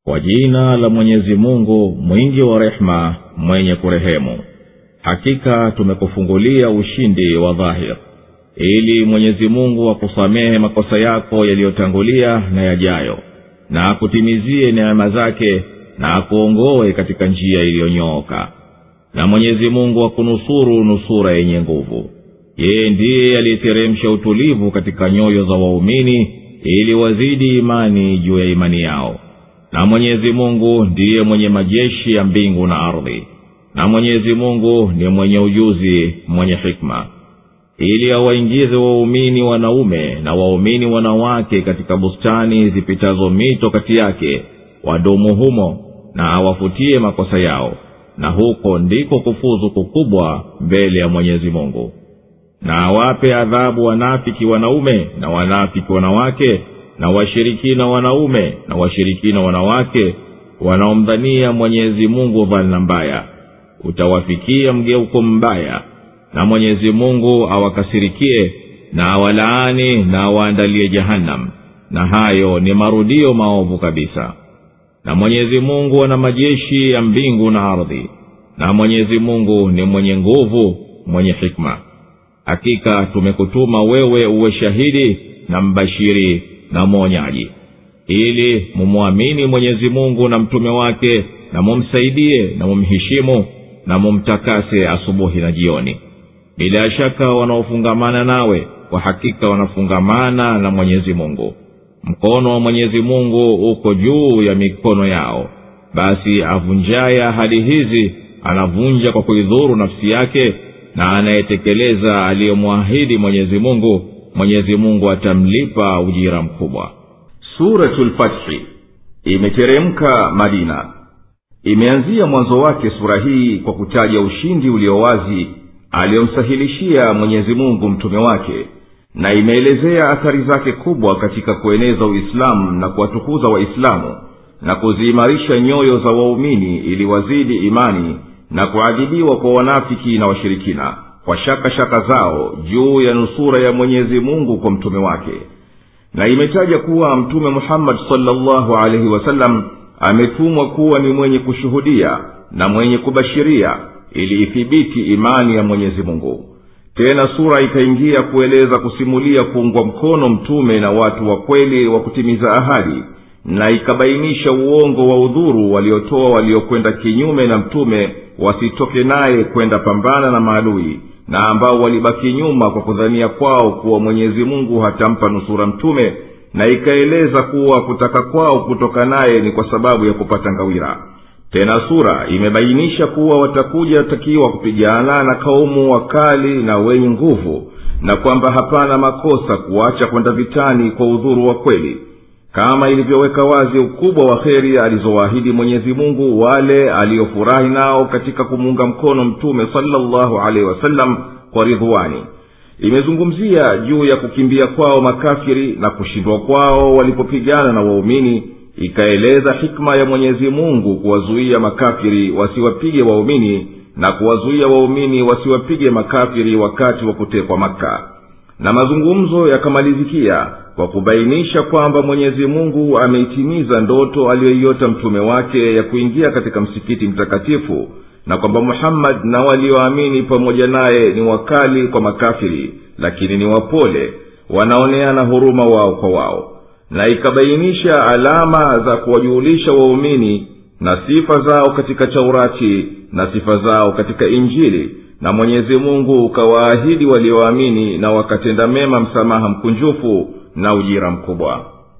kwa jina la mwenyezi mungu mwingi wa rehema mwenye kurehemu hakika tumekufungulia ushindi wa dhahir ili mwenyezi mungu akusamehe makosa yako yaliyotangulia na yajayo na akutimizie neema zake na akuongoe katika njia iliyonyooka na mwenyezi mungu akunusuru nusura yenye nguvu yeye ndiye aliyeteremsha utulivu katika nyoyo za waumini ili wazidi imani juu ya imani yao na mwenyezi mungu ndiye mwenye majeshi ya mbingu na ardhi na mwenyezi mungu ni mwenye ujuzi mwenye hikma ili awaingize waumini wanaume na waumini wanawake katika bustani zipitazo mito kati yake wadumu humo na awafutie makosa yao na huko ndiko kufuzu kukubwa mbele ya mwenyezi mungu na awape adhabu wanafiki wanaume na wanafiki wanawake na washirikina wanaume na washirikina wanawake wanaomdhania mwenyezi mungu dhana mbaya utawafikia mgeuko mbaya na mwenyezi mungu awakasirikie na awalaani na awaandalie jahannam na hayo ni marudio maovu kabisa na mwenyezi mungu ana majeshi ya mbingu na ardhi na mwenyezi mungu ni mwenye nguvu mwenye hikma hakika tumekutuma wewe uwe shahidi na mbashiri na mwonyaji ili mumwamini mwenyezi mungu na mtume wake na mumsaidie na mumheshimu na mumtakase asubuhi na jioni bila shaka wanaofungamana nawe kwa hakika wanafungamana na mwenyezi mungu mkono wa mwenyezi mungu uko juu ya mikono yao basi avunjaye ahadi hizi anavunja kwa kuidhuru nafsi yake na anayetekeleza aliyomwahidi mwenyezi mungu mwenyezi mungu atamlipa ujira mkubwa suratu lfathi imeteremka madina imeanzia mwanzo wake sura hii kwa kutaja ushindi ulio wazi aliyomsahilishia mwenyezi mungu mtume wake na imeelezea athari zake kubwa katika kueneza uislamu na kuwatukuza waislamu na kuziimarisha nyoyo za waumini ili wazidi imani na kuadhibiwa kwa wanafiki na washirikina kwa shaka shaka zao juu ya nusura ya mwenyezi mungu kwa mtume wake na imetaja kuwa mtume muhammadi salllahu alaihi wasallam ametumwa kuwa ni mwenye kushuhudia na mwenye kubashiria ili ithibiti imani ya mwenyezi mungu tena sura ikaingia kueleza kusimulia kuungwa mkono mtume na watu wa kweli wa kutimiza ahadi na ikabainisha uongo wa udhuru waliotoa waliokwenda kinyume na mtume wasitoke naye kwenda pambana na maadui na ambao walibaki nyuma kwa kudhania kwao kuwa mwenyezi mungu hatampa nusura mtume na ikaeleza kuwa kutaka kwao kutoka naye ni kwa sababu ya kupata ngawira tena sura imebainisha kuwa watakuja takiwa kupigana na kaumu wakali na wenye nguvu na kwamba hapana makosa kuacha kwenda vitani kwa udhuru wa kweli kama ilivyoweka wazi ukubwa wa kheri alizowaahidi mwenyezi mungu wale aliyofurahi nao katika kumuunga mkono mtume salllahu alaihi wasallam kwa ridhuani imezungumzia juu ya kukimbia kwao makafiri na kushindwa kwao walipopigana na waumini ikaeleza hikma ya mwenyezi mungu kuwazuia makafiri wasiwapige waumini na kuwazuia waumini wasiwapige makafiri wakati wa kutekwa maka na mazungumzo yakamalizikia kwa kubainisha kwamba mwenyezi mungu ameitimiza ndoto aliyoiota mtume wake ya kuingia katika msikiti mtakatifu na kwamba muhammadi na walioamini pamoja naye ni wakali kwa makafiri lakini ni wapole wanaoneana huruma wao kwa wao na ikabainisha alama za kuwajuhulisha waumini na sifa zao katika taurati na sifa zao katika injili na mwenyezi mungu ukawaahidi walioamini na wakatenda mema msamaha mkunjufu na ujira mkubwa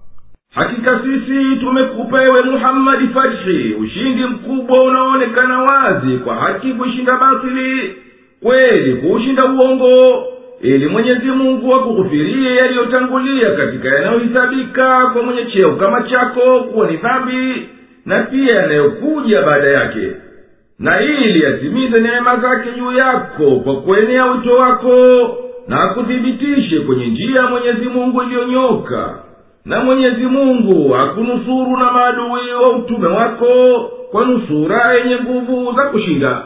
hakika sisi tumekupa ewe muhammadi fathi ushindi mkubwa unaoonekana wazi kwa haki kuishinda batili kweli kuushinda uongo ili mwenyezi mungu akughufirie yaliyotangulia katika yanayohisabika kwa mwenye cheo kama chako kuwa ni dhambi na pia yanayokuja baada yake na ili atimize neema zake juu yako kwa kuenea wito wako na akuthibitishe kwenye njia ya mwenyezi mungu iliyonyoka na mwenyezi mungu akunusuru na maadui wa utume wako kwa nusura yenye nguvu za kushinda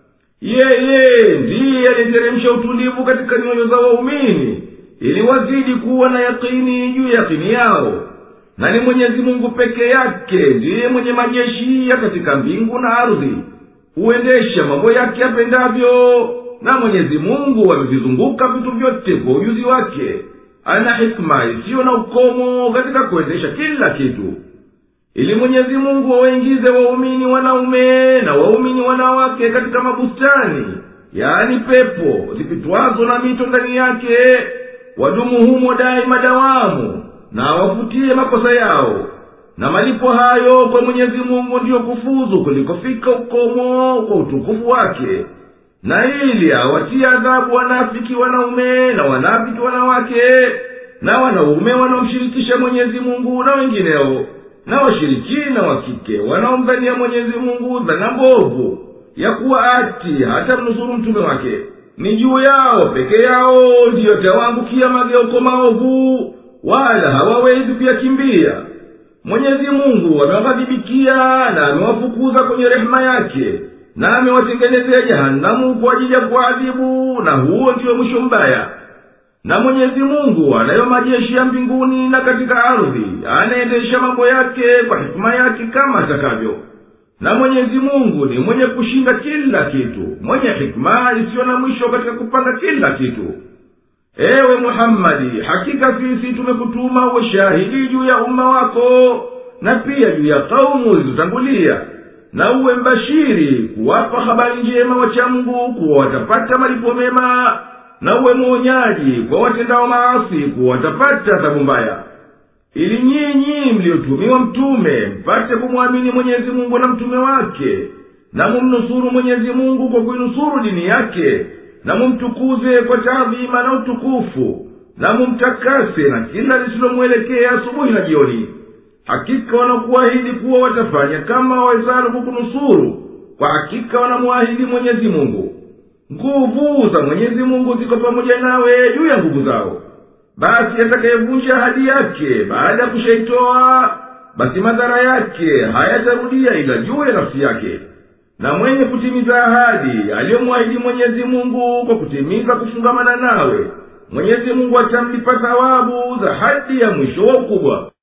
yeye ndiye aliteremsha utulivu katika nyoyo za waumini ili wazidi kuwa na yakini juu ya yakini yao na ni mwenyezi mungu peke yake ndiye mwenye majeshi ya katika mbingu na ardhi huendesha mambo yake yapendavyo na mwenyezi mungu amevizunguka vitu vyote kwa ujuzi wake ana hikma isiyo na ukomo katika kuendesha kila kitu ili mwenyezi mungu wawaingize waumini wanaume na waumini wanawake katika mabustani yaani pepo zipitwazo na mito ndani yake wadumu humo daima dawamu na wafutie makosa yao na malipo hayo kwa mwenyezi mungu ndiyo kufuzu kulikofika ukomo kwa utukufu wake na ili awatie adhabu wanafiki wanaume na wanafiki wanawake na wanaume wanaomshirikisha mwenyezi mungu na wengineo na washirikina wa kike wanaomdhania mwenyezi mungu dhana mbovu ya kuwa ati hata mnusuru mtume wake ni juu yao peke yao ndiyo tawaangukia mageuko maovu wala hawawezi kuyakimbia mwenyezi mungu amewaghadhibikia na amewafukuza kwenye rehema yake na amewatengenezea jehanamu kwa ajili ya kuadhibu na huo ndiyo mwisho mbaya na mwenyezi mungu anayo majeshi ya mbinguni na katika ardhi anaendesha mambo yake kwa hikima yake kama atakavyo na mwenyezi mungu ni mwenye kushinda kila kitu mwenye hikma isiyo na mwisho katika kupanga kila kitu ewe muhammadi hakika sisi tumekutuma uwe shahidi juu ya umma wako na pia juu ya kaumu zilizotangulia na uwe mbashiri kuwapa habari njema wachamgu kuwa watapata malipo mema na uwe mwonyaji kwa watendao maasi kuwa watapata adhabu mbaya ili nyinyi mliotumiwa mtume mpate kumwamini mwenyezi mungu na mtume wake na mumnusuru mwenyezi mungu kwa kuinusuru dini yake na mumtukuze kwa taadhima na utukufu na mumtakase na kila lisilomwelekea asubuhi na jioni hakika wanakuahidi kuwa watafanya kama wawezalo kukunusuru kwa hakika wanamwahidi mwenyezi mungu nguvu za mwenyezi mungu ziko pamoja nawe juu ya nguvu zao basi atakayevunja ahadi yake baada ya kushaitoa basi madhara yake hayatarudia ila juu ya nafsi yake na mwenye kutimiza ahadi aliyomwahidi mwenyezi mungu kwa kutimiza kufungamana nawe mwenyezi mungu atamlipa thawabu za hadi ya mwisho wa ukubwa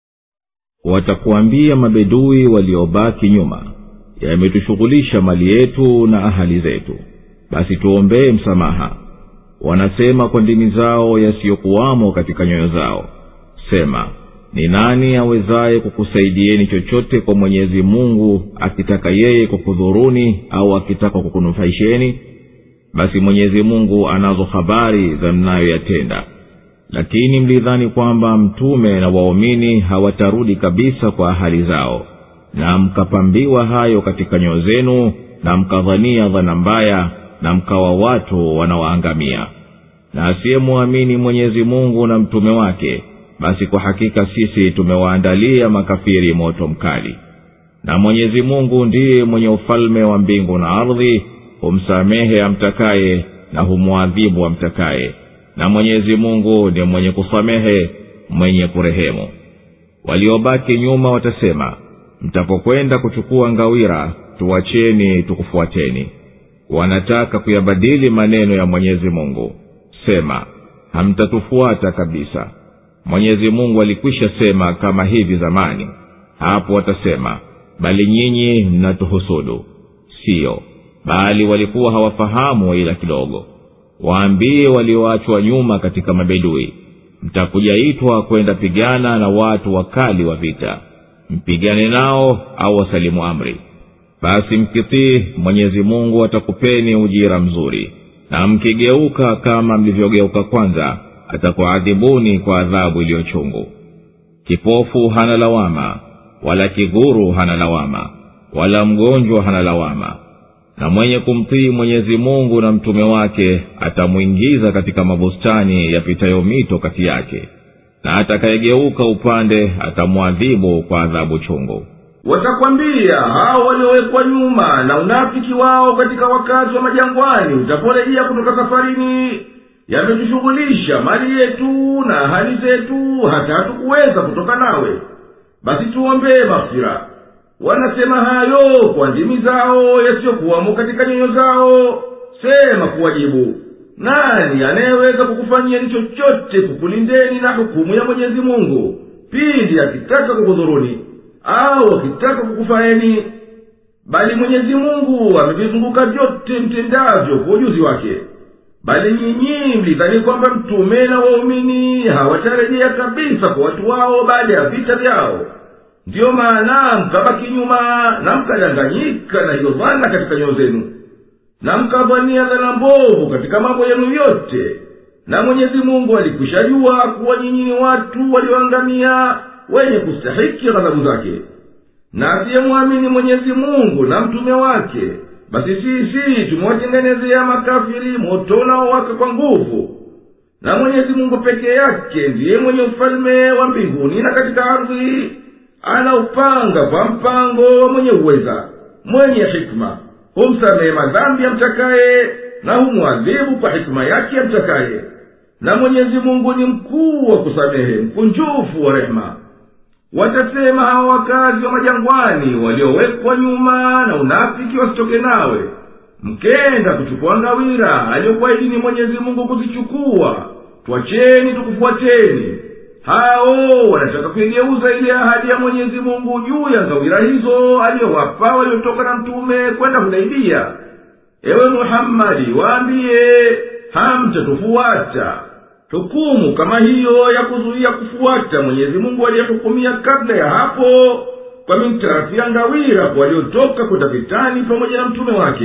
watakuambia mabedui waliobaki nyuma yametushughulisha mali yetu na ahali zetu basi tuombee msamaha wanasema kwa ndimi zao yasiyokuwamo katika nyoyo zao sema ni nani awezaye kukusaidieni chochote kwa mwenyezi mungu akitaka yeye kukudhuruni au akitaka kukunufaisheni basi mwenyezi mungu anazo habari za mnayoyatenda lakini mlidhani kwamba mtume na waumini hawatarudi kabisa kwa ahali zao na mkapambiwa hayo katika nyoyo zenu na mkadhania dhana mbaya na mkawa watu wanawaangamia na asiyemwamini mwenyezi mungu na mtume wake basi kwa hakika sisi tumewaandalia makafiri moto mkali na mwenyezi mungu ndiye mwenye ufalme wa mbingu na ardhi humsamehe amtakaye na humwadhibu amtakaye na mwenyezi mungu ni mwenye kusamehe mwenye kurehemu waliobaki nyuma watasema mtapokwenda kuchukua ngawira tuwacheni tukufuateni wanataka kuyabadili maneno ya mwenyezi mungu sema hamtatufuata kabisa mwenyezi mungu alikwisha sema kama hivi zamani hapo watasema bali nyinyi mnatuhusudu siyo bali walikuwa hawafahamu ila kidogo waambie walioachwa nyuma katika mabedui mtakujaitwa kwenda pigana na watu wakali wa vita mpigane nao au wasalimu amri basi mkitii mwenyezi mungu atakupeni ujira mzuri na mkigeuka kama mlivyogeuka kwanza atakuadhibuni kwa adhabu iliyochungu kipofu hana lawama wala kiguru hana lawama wala mgonjwa hana lawama na mwenye kumtii mwenyezi mungu na mtume wake atamwingiza katika mabustani yapitayo mito kati yake na atakayegeuka upande atamwadhibu kwa adhabu chungu watakwambia hao waliowekwa nyuma na unafiki wao katika wakati wa majangwani utaporejea kutoka safarini yametushughulisha mali yetu na hali zetu hata hatukuweza kutoka nawe basi tuombee mafira wanasema hayo kwa ndimi zao yasiyokuwamo katika nyoyo zao sema kuwajibu nani anayeweza kukufanyeni chochote kukulindeni na hukumu ya mwenyezi mungu pindi akitaka kukudhuruni au akitaka kukufaeni bali mwenyezi mungu amevizunguka vyote mtendavyo kwa ujuzi wake bali nyinyi mlidhani kwamba mtume na waumini hawatarejea kabisa kwa watu wao baada ya vita vyao ndiyo maana mkabaki nyuma na mkadanganyika na hiyo dhana katika nyoyo zenu na mkadhania dhana mbovu katika mambo yenu yote na mwenyezi mungu alikwishajua kuwa nyinyi ni watu walioangamia wenye kustahiki ghadhabu zake na asiyemwamini mwenyezi mungu na mtume wake basi sisi tumewatengenezea makafiri moto unaowaka kwa nguvu na mwenyezi mungu peke yake ndiye mwenye ufalme wa mbinguni na katika ardhi anaupanga kwa mpango wa mwenye uweza mwenye hikma humsamehe madhambi amtakaye na humwadhibu kwa hikma yake amtakaye na mwenyezi mungu ni mkuu wa kusamehe mkunjufu wa rehema watasema hawa wakazi wa majangwani waliowekwa nyuma na unafiki wasitoke nawe mkenda kuchukua ngawira aliyokuahidini mwenyezi mungu kuzichukua twacheni tukufuateni hao wanataka kuigeuza ile ahadi ya mwenyezi mungu juu ya ngawira hizo aliyowapa waliotoka na mtume kwenda hudaibia ewe muhammadi waambiye hamtatufuata hukumu kama hiyo ya kuzuia kufuata mwenyezi mungu aliyehukumia kabla ya hapo kwa mintarafu ya ngawira kwa waliotoka kwenda vitani pamoja na mtume wake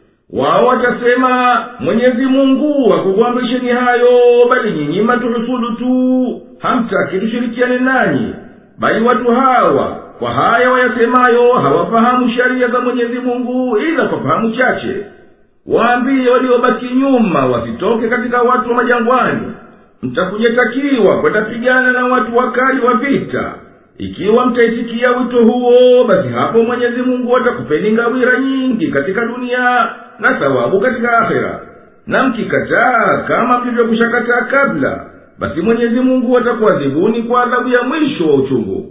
wao watasema mwenyezi mungu akukuamrisheni hayo bali nyinyi matuhusudu tu hamtaki tushirikiane nanyi bali watu hawa kwa haya wayasemayo hawafahamu sheria za mwenyezi mungu ila kwa fahamu chache waambie waliobaki nyuma wasitoke katika watu wa majangwani mtakujetakiwa kwenda pigana na watu wakali wa vita ikiwa mtaitikia wito huo basi hapo mwenyezi mungu atakupeni ngawira nyingi katika dunia na thawabu katika akhera na mkikataa kama mlivyokushakataa kabla basi mwenyezi mungu atakuadhibuni kwa adhabu ya mwisho wa uchungu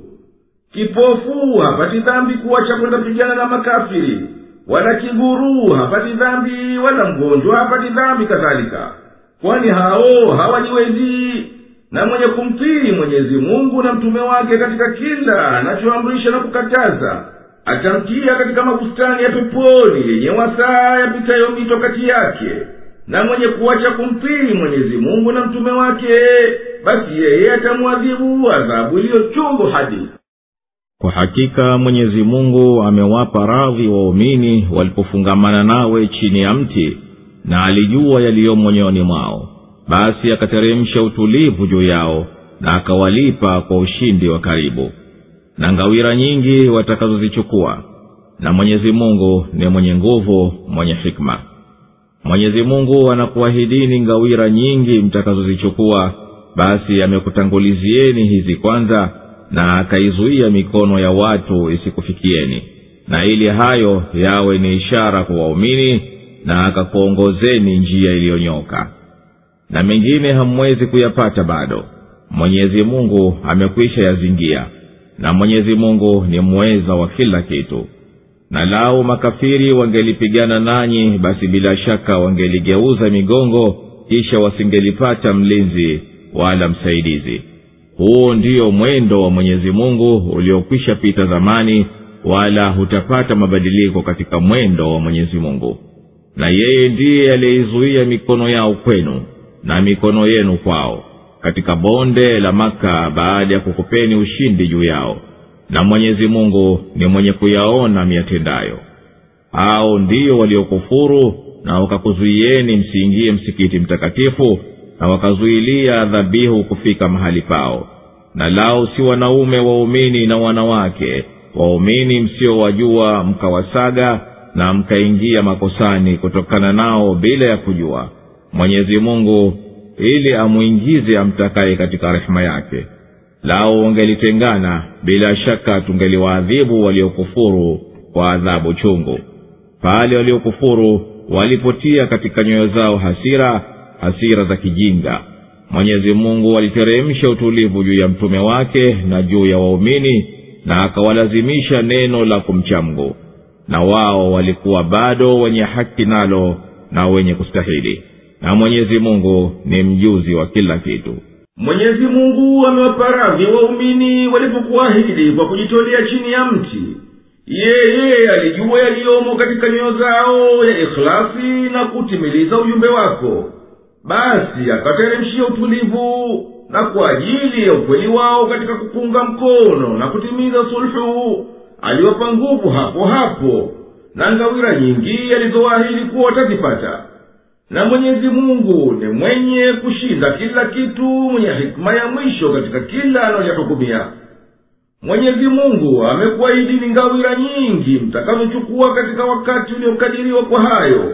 kipofu hapati dhambi kuwacha kwenda pigana na makafiri wala kiguru hapati dhambi wala mgonjwa hapati dhambi kadhalika kwani hao hawajiwezi na mwenye kumtii mwenyezi mungu na mtume wake katika kila anachoamrisha na kukataza atamtia katika mabustani ya peponi yenye wasaa yapitayo mito kati yake na mwenye kuwacha kumtii mwenyezi mungu na mtume wake basi yeye atamwadhibu adhabu iliyochungu hadi kwa hakika mwenyezi mungu amewapa radhi waumini walipofungamana nawe chini ya mti na alijua yaliyomo nyoyoni mwao basi akateremsha utulivu juu yao na akawalipa kwa ushindi wa karibu na ngawira nyingi watakazozichukua na mwenyezi mungu ni mwenye nguvu mwenye hikma mwenyezi mungu anakuahidini ngawira nyingi mtakazozichukua basi amekutangulizieni hizi kwanza na akaizuia mikono ya watu isikufikieni na ili hayo yawe ni ishara kwa waumini na akakuongozeni njia iliyonyoka na mengine hamwezi kuyapata bado mwenyezi mungu amekwisha yazingia na mwenyezi mungu ni mweza wa kila kitu na lau makafiri wangelipigana nanyi basi bila shaka wangeligeuza migongo kisha wasingelipata mlinzi wala msaidizi huo ndiyo mwendo wa mwenyezi mungu uliokwisha pita zamani wala hutapata mabadiliko katika mwendo wa mwenyezi mungu na yeye ndiye aliyeizuia mikono yao kwenu na mikono yenu kwao katika bonde la maka baada ya kukupeni ushindi juu yao na mwenyezi mungu ni mwenye kuyaona miyatendayo hao ndiyo waliokufuru na wakakuzuieni msiingie msikiti mtakatifu na wakazuilia dhabihu kufika mahali pao na lao si wanaume waumini na wanawake waumini msiowajua mkawasaga na mkaingia makosani kutokana nao bila ya kujua mwenyezi mungu ili amwingize amtakaye katika rehema yake lao wangelitengana bila shaka tungeliwaadhibu waliokufuru kwa adhabu chungu pale waliokufuru walipotia katika nyoyo zao hasira hasira za kijinga mwenyezi mungu aliteremsha utulivu juu ya mtume wake na juu ya waumini na akawalazimisha neno la kumcha mgu na wao walikuwa bado wenye haki nalo na wenye kustahili na mwenyezi mungu ni mjuzi wa kila kitu mwenyezi mungu amewapa radhi waumini walipokuahidi kwa kujitolea chini ya mti yeye alijua yaliyomo katika nyoyo zao ya ikhlasi na kutimiliza ujumbe wako basi akateremshia utulivu na kwa ajili ya ukweli wao katika kupunga mkono na kutimiza sulhu aliwapa nguvu hapo hapo na ngawira nyingi alizoahidi kuwa watazipata na mwenyezi mungu ni mwenye kushinda kila kitu mwenye hikma ya mwisho katika kila analohukumia mwenyezi mungu amekuahidini ngawira nyingi mtakazochukua katika wakati uliokadiriwa kwa hayo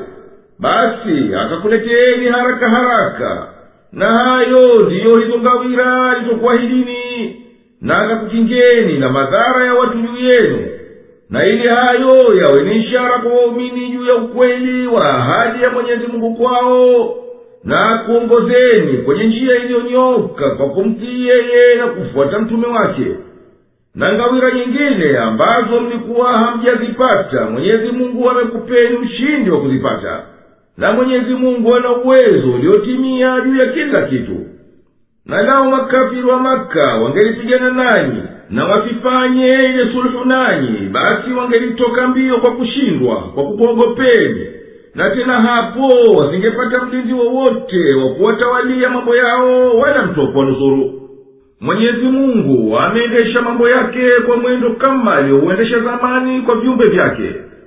basi akakuleteeni haraka haraka na hayo ndiyo hizo ngawira alizokuahidini na akakukingeni na madhara ya watu juu yenu na ili hayo yawe ni ishara kwa waumini juu ya ukweli wa ahadi ya mwenyezi mungu kwao na kuongozeni kwenye njia iliyonyoka kwa kumtii yeye na kufuata mtume wake na ngawira nyingine ambazo mlikuwa hamjazipata mwenyezi mungu amekupeni ushindi wa kuzipata na mwenyezi mungu ana uwezo uliotimia juu ya kila kitu na lao makafiri wa maka wangelipigana nanyi na wasifanye ile suluhu nanyi basi wangelitoka mbio kwa kushindwa kwa kukuogopeni na tena hapo wasingepata mlinzi wowote wa kuwatawalia mambo yao wala mtu wa kuwanusuru mwenyezi mungu ameendesha mambo yake kwa mwendo kama aliyouendesha zamani kwa viumbe vyake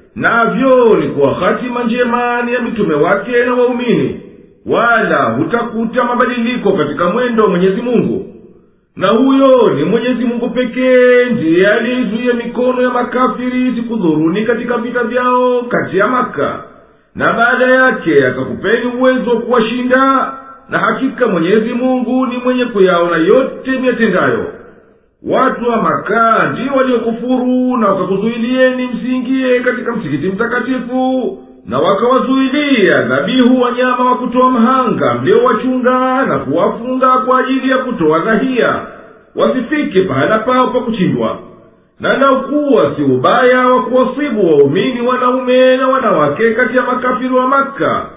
navyo ni kuwa hatima njema ni ya mitume wake na waumini wala hutakuta mabadiliko katika mwendo wa mwenyezi mungu na huyo ni mwenyezi mungu pekee ndiye aliyeizuia mikono ya makafiri sikudhuruni katika vita vyao kati ya maka na baada yake akakupeni uwezo wa kuwashinda na hakika mwenyezi mungu ni mwenye kuyaona yote miyatendayo watu wa makaa ndio waliokufuru na wakakuzuilieni msiingie katika msikiti mtakatifu na wakawazuilia dhabihu wanyama wa kutoa mhanga mliowachunga na kuwafunga kwa ajili ya kutoa dhahia wasifike pahala pao pa kuchindwa na naukuwa si ubaya wa kuwasibu waumini wanaume na wanawake kati ya makafiri wa maka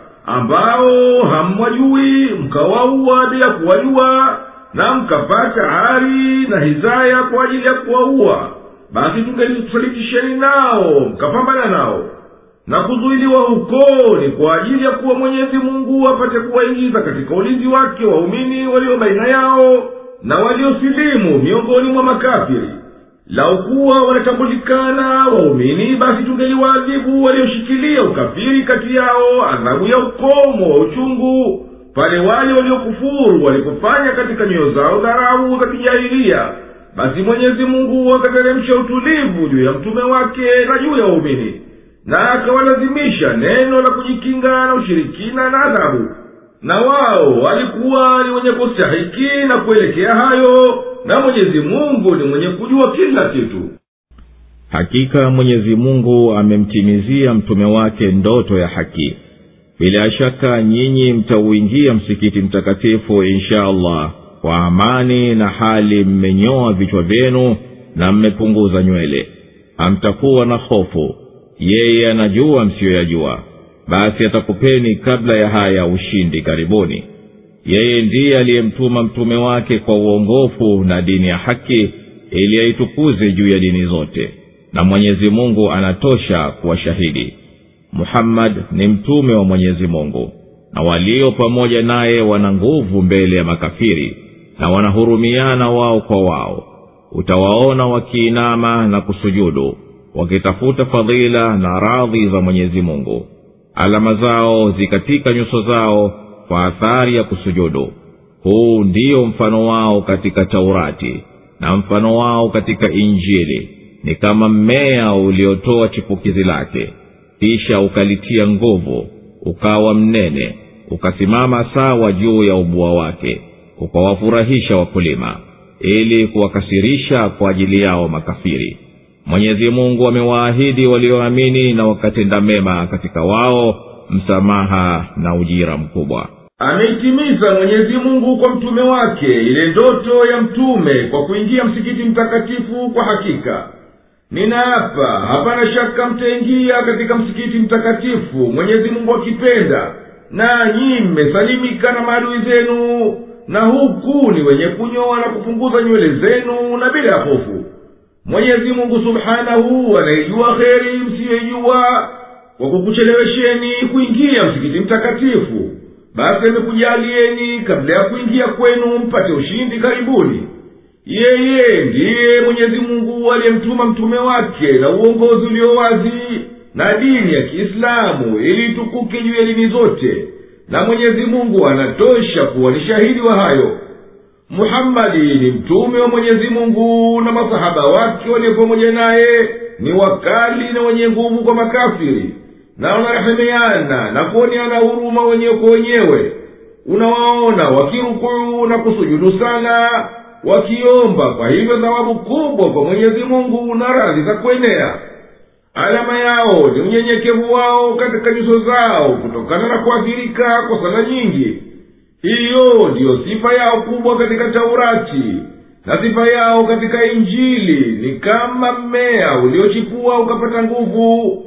ambao hamwajui mkawaua bila kuwajua na mkapata ari na hizaya kwa ajili ya kuwaua basi tungelisaliti nao mkapambana nao na kuzuiliwa huko ni kwa ajili ya kuwa mwenyezi mungu apate kuwaingiza katika ulinzi wake waumini walio baina yao na waliosilimu miongoni mwa makafiri laukuwa wanatambulikana waumini basi tungeliwaadhibu walioshikilia ukafiri kati yao adhabu ya ukomo wa uchungu pale wale waliokufuru walipofanya katika nyoyo zao dharau za kijahilia basi mwenyezi mungu akateremsha utulivu juu ya mtume wake na juu ya waumini na akawalazimisha neno la kujikinga na ushirikina na adhabu na wao walikuwa ni wenye kustahiki na kuelekea hayo na mwenyezi mungu ni mwenye kujua kila kitu hakika mwenyezi mungu amemtimizia mtume wake ndoto ya haki bila shaka nyinyi mtauingia msikiti mtakatifu insha allah kwa amani na hali mmenyoa vichwa vyenu na mmepunguza nywele hamtakuwa na hofu yeye anajua msiyoyajua basi atakupeni kabla ya haya ushindi karibuni yeye ndiye aliyemtuma mtume wake kwa uongofu na dini ya haki ili aitukuze juu ya dini zote na mwenyezi mungu anatosha kuwa shahidi muhammad ni mtume wa mwenyezi mungu na walio pamoja naye wana nguvu mbele ya makafiri na wanahurumiana wao kwa wao utawaona wakiinama na kusujudu wakitafuta fadhila na radhi za mwenyezi mungu alama zao zikatika nyuso zao kwa athari ya kusujudu huu ndiyo mfano wao katika taurati na mfano wao katika injili ni kama mmea uliotoa chipukizi lake kisha ukalitia nguvu ukawa mnene ukasimama sawa juu ya ubua wake ukawafurahisha wakulima ili kuwakasirisha kwa ajili yao makafiri mwenyezi mungu amewaahidi walioamini na wakatenda mema katika wao msamaha na ujira mkubwa ameitimiza mwenyezi mungu kwa mtume wake ile ndoto ya mtume kwa kuingia msikiti mtakatifu kwa hakika ninaapa hapana shaka mtaingia katika msikiti mtakatifu mwenyezi mungu akipenda nanyi mmesalimika na maadui zenu na huku ni wenye kunyoa na kupunguza nywele zenu na bila ya hofu mwenyezi mungu subhanahu anaijua kheri msiyoijua kwa kukuchelewesheni kuingia msikiti mtakatifu basi amekujalieni kabla ya kuingia kwenu mpate ushindi karibuni yeye ndiye mwenyezi mungu aliyemtuma mtume wake na uongozi ulio wazi na dini ya kiislamu ili itukuke juu ya dini zote na mwenyezi mungu anatosha kuwa ni shahidi wa hayo muhammadi ni mtume wa mwenyezi mungu na masahaba wake walio pamoja naye ni wakali na wenye nguvu kwa makafiri na wanarehemeana na kuoneana huruma wenyewe kwa wenyewe unawaona wakirukuu na kusujudu sana wakiomba kwa hivyo thawabu kubwa kwa mwenyezi mungu na radhi za kuenea alama yao ni unyenyekevu wao katika nyuso zao kutokana na kuathirika kwa sala nyingi hiyo ndiyo sifa yao kubwa katika taurati na sifa yao katika injili ni kama mmea uliochipua ukapata nguvu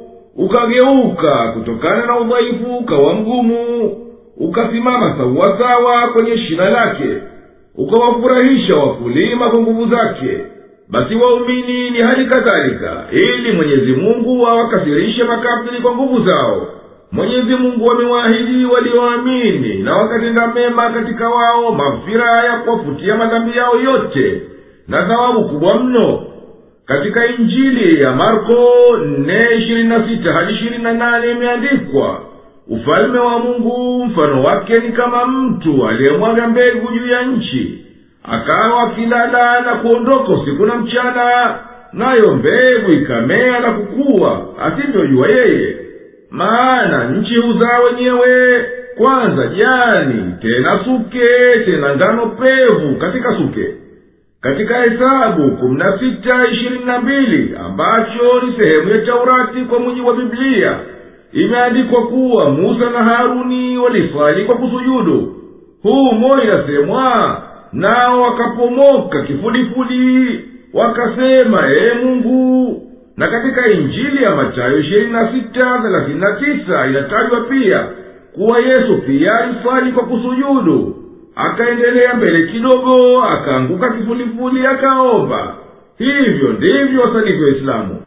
ukageuka kutokana na udhaifu ukawa mgumu ukasimama sawasawa kwenye shina lake ukawafurahisha wakulima kwa nguvu zake basi waumini ni hali kadhalika ili mwenyezi mungu awakasirishe makafiri kwa nguvu zao mwenyezi mungu amewaahidi walioamini na wakatenda mema katika wao mafira ya kuwafutia madhambi yao yote na thawabu kubwa mno katika injili ya marko nne ishirini na sita hadi ishirini na nane imeandikwa ufalme wa mungu mfano wake ni kama mtu aliyemwaga mbegu juu ya nchi akawa akilala na kuondoka usiku na mchana nayo mbegu ikamea na kukuwa asivyojua yeye maana nchi huzaa wenyewe kwanza jani tena suke tena ngano pevu katika suke katika hesabu kumi na sita ishirini na mbili ambacho ni sehemu ya taurati kwa mujibu wa biblia imeandikwa kuwa musa na haruni waliswali kwa kusujudu humo inasemwa nao wakapomoka kifudifudi wakasema ee mungu na katika injili ya matayo ishirini na sita thelathini na tisa inatajwa pia kuwa yesu pia aliswali kwa kusujudu akaendelea mbele kidogo akaanguka kifulifuli akaomba hivyo ndivyo wasalivyo waislamu